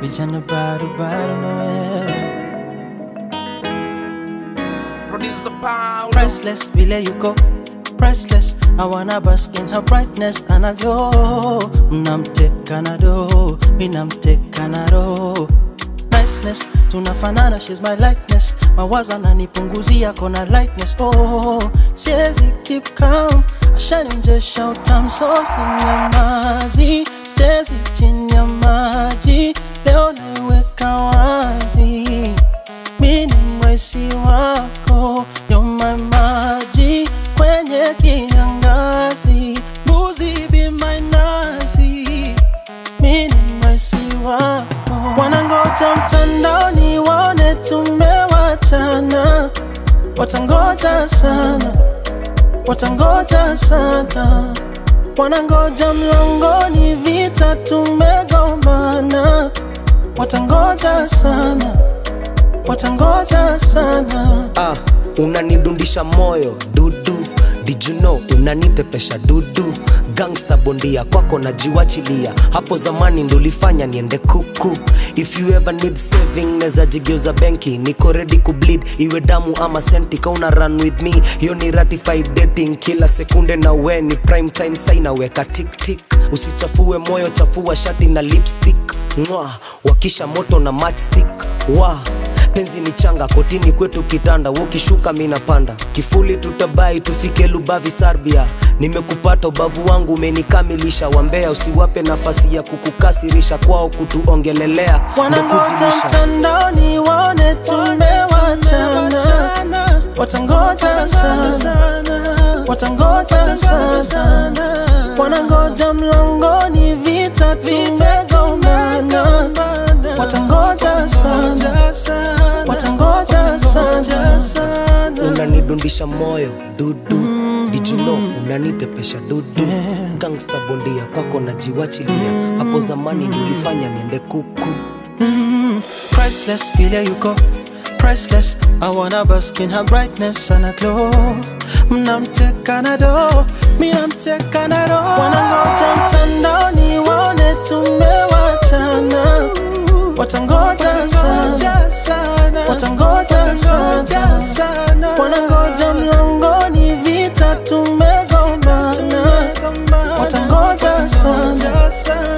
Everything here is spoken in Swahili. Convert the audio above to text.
vijana bado bado nawewe Producer Paulo. priceless vile you go priceless I wanna bask in her brightness and I glow mnamteka na do minamteka na roho niceness tunafanana she's my likeness mawazo ananipunguzia kona lightness oh siezi keep calm ashanionjesha utam so sinyamazi sichezi chini ya maji leo naiweka wazi mini mwesi wako yoma maji kwenye kiangazi mbuzi be my nazi mini mwesi wako wanangoja mtandaoni waone tumewachana watangoja sana watangoja sana wanangoja mlangoni vita tumegombana watangoja sana watangoja sana ah, unanidundisha moyo dudu Did you know unanitepesha dudu gangsta bondia kwako najiwachilia hapo zamani ndolifanya niende kuku if you ever need saving neza jigeuza benki niko ready kubleed iwe damu ama senti kauna run with me hiyo ni ratified dating kila sekunde na we ni prime time sai naweka tiktik usichafue moyo chafua shati na lipstick Mwah, wakisha moto na matchstick wa penzi ni changa kotini kwetu kitanda wokishuka minapanda kifuli tutabai tufike lubavi sarbia nimekupata ubavu wangu umenikamilisha wambea usiwape nafasi ya kukukasirisha kwao kutuongelelea wanangoja ndekujilisha mtandaoni waone tumewachana watangoja sana watangoja sana wanangoja mlangoni vita tumegombana watangoja sana watangoja sana unanidundisha moyo dudu dijuno unanitepesha dudu gangsta bondia kwako najiwachilia hapo zamani nilifanya niende kuku priceless, feel you go. Priceless, I wanna bask in her brightness and I glow. Mnamteka na do, minamteka na do. Wanangoja mtandaoni waone tumewachana, watangoja sana, watangoja sana, wanangoja mlangoni vita tumegombana, watangoja sana,